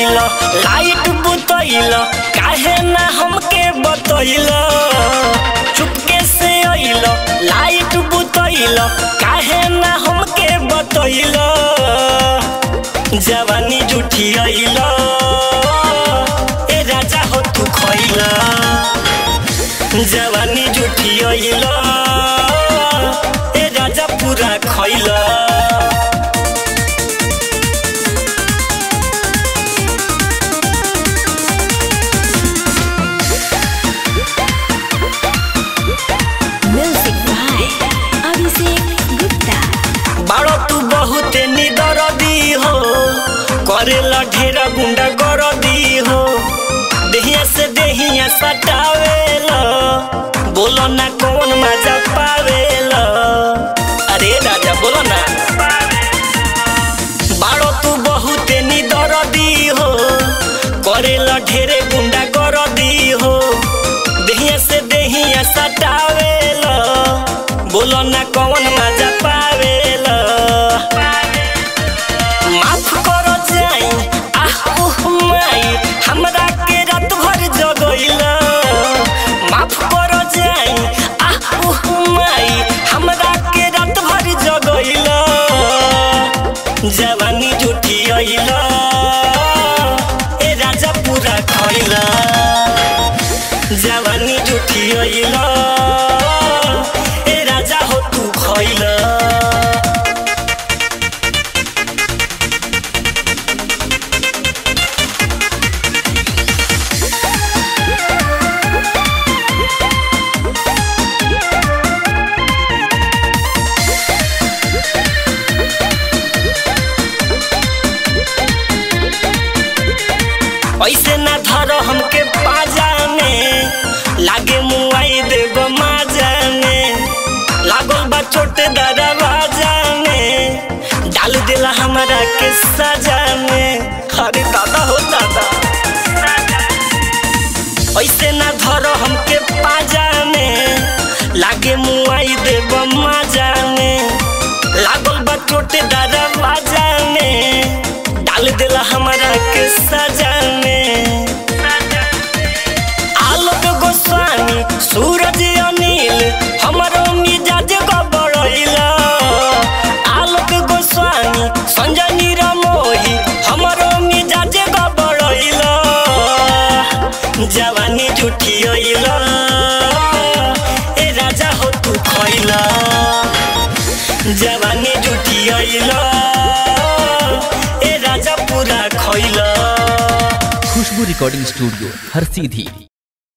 अइल लाइट बुतइल काहे ना हमके बतइल चुपके से अइल लाइट बुतइल काहे ना हमके बतइल जवानी जुठी अइल ए राजा हो तू खइल जवानी जुठी अइल ए राजा पूरा खइल Music by Abhishek Gupta. बाड़ो तू बहुत निदरदी हो करेला ढेरा गुंडा गरदी हो देहिया से देहिया सटावेला बोलो ना कौन मजा पावेला अरे राजा बोलो ना बाड़ो तू बहुत निदरदी हो करेला ढेरे गुंडा गरदी हो देहिया से देहिया सटावेला बोलो ना कौन मजा पावेला माफ करो जाई आह उह माई हमरा के रात भर जगइला माफ करो जाई आह उह माई हमरा के रात भर जगइला जवानी जुठी अइला ए राजा पूरा खइला जवानी जुठी अइला ए राजा हो तू खइला ऐसे ना धरो हमके पाजा में लागे मुआई देव माजा में लागल बा छोटे दरवाजा में डाल दिला हमारा के सजा में अरे दादा हो दादा ऐसे ना धरो हमके पाजा में लागे मुआई देव माजा में लागल बा छोटे दरवाजा में डाल दिला हमारा के सजा में आलोक गोस्वामी सूरज अनिल हमारो मिजाज गबड़ैला आलोक गोस्वामी संजय निरमोही हमारो मिजाज गबड़ैला जवानी जुठी अइला ए राजा हो तू खइला जवानी जुठी अइला ए राजा पूरा खइला खुशबू रिकॉर्डिंग स्टूडियो हर सीधी